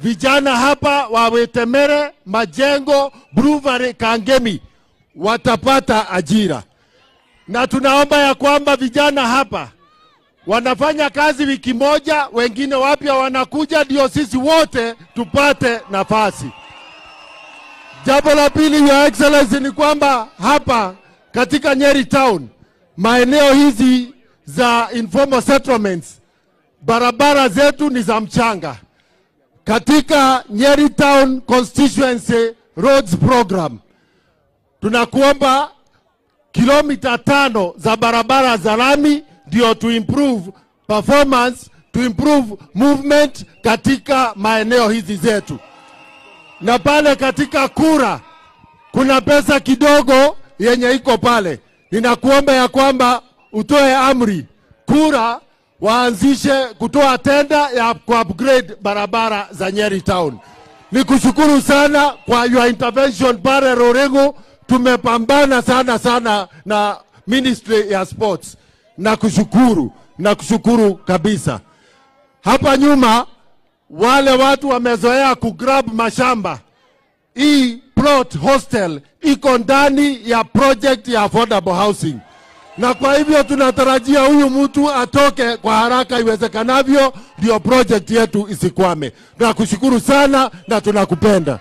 vijana hapa wa Wetemere, Majengo, Brewery, Kangemi watapata ajira, na tunaomba ya kwamba vijana hapa wanafanya kazi wiki moja, wengine wapya wanakuja, ndio sisi wote tupate nafasi. Jambo la pili, Your Excellency, ni kwamba hapa katika Nyeri Town, maeneo hizi za informal settlements, barabara zetu ni za mchanga. Katika Nyeri Town Constituency Roads Program tunakuomba kilomita tano za barabara za lami ndio to improve performance, to improve movement katika maeneo hizi zetu. Na pale katika kura kuna pesa kidogo yenye iko pale, ninakuomba ya kwamba utoe amri kura waanzishe kutoa tenda ya ku upgrade barabara za Nyeri Town. Nikushukuru sana kwa your intervention pale Rorengo, tumepambana sana sana na Ministry ya Sports. Nakushukuru, nakushukuru kabisa. Hapa nyuma wale watu wamezoea kugrab mashamba. Hii plot hostel iko ndani ya project ya affordable housing, na kwa hivyo tunatarajia huyu mtu atoke kwa haraka iwezekanavyo, ndio project yetu isikwame. Tunakushukuru sana na tunakupenda.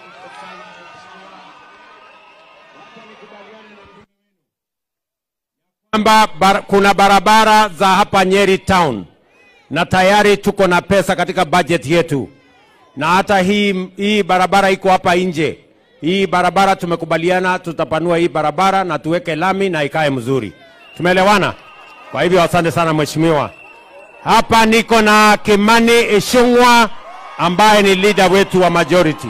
kwamba bar, kuna barabara za hapa Nyeri Town na tayari tuko na pesa katika budget yetu, na hata hii, hii barabara iko hapa nje. Hii barabara tumekubaliana tutapanua hii barabara na tuweke lami na ikae mzuri. Tumeelewana? Kwa hivyo asante sana mheshimiwa. Hapa niko na Kimani Ichung'wa ambaye ni leader wetu wa majority.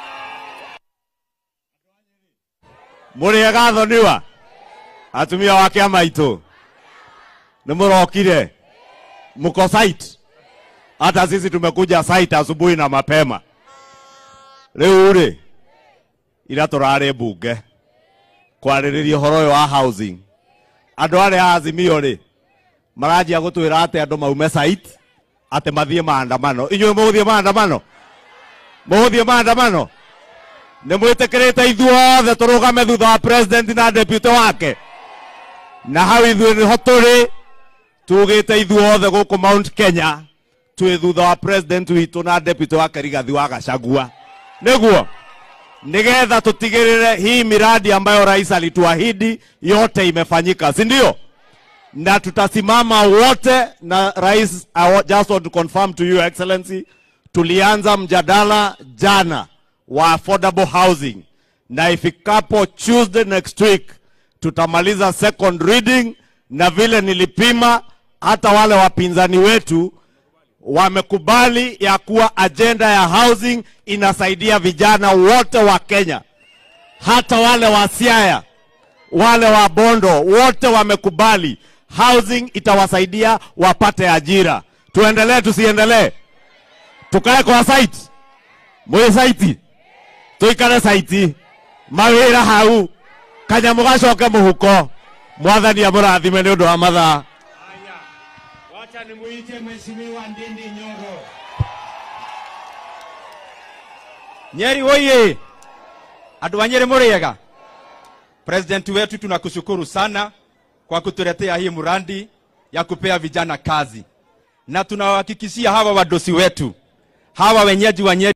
mũrĩega thoniwa atumia wa kĩama itũ nĩ mũrokire mko site hata sisi tumekuja site asubuhi na mapema rĩu rĩ ira tũrarĩ mbunge kwarĩrĩria ũhoro ũyũ wa housing andũ arĩa a azimio rĩ maranjia gũtwĩra atĩ andũ maume site atĩ mathiĩ maandamano inyuĩ mũgũthiĩ maandamano mũgũthiĩ maandamano nĩ mwĩtĩkĩrĩte ithuothe tũrũgame thutha wa president na deputy wake na hau ithuĩ nĩho tũrĩ tugĩte ithuothe gũkũ Mount Kenya twĩ thutha wa president witũ na deputy wake Rigathi wa Gachagua nĩguo nigetha tutigĩrĩre hii miradi ambayo rais alituahidi yote imefanyika, si ndio? Na tutasimama wote na rais. I wa- just want to confirm to you excellency, tulianza mjadala jana wa affordable housing na ifikapo Tuesday next week tutamaliza second reading, na vile nilipima hata wale wapinzani wetu wamekubali ya kuwa ajenda ya housing inasaidia vijana wote wa Kenya, hata wale wa Siaya, wale wa Bondo, wote wamekubali housing itawasaidia wapate ajira. Tuendelee tusiendelee? Tukae kwa site, mwĩ site, tuikare site, mawĩra hau, kanyamũ gacoke mũhuko. Mwathani amũrathime nĩ ũndũ wa mathaa. Wacha nimuite mheshimiwa Ndindi Nyoro. Nyeri oye! Andũ a Nyeri mũrĩega? President wetu tunakushukuru sana kwa kutuletea hii mradi ya kupea vijana kazi, na tunawahakikishia hawa wadosi wetu hawa wenyeji wa Nyeri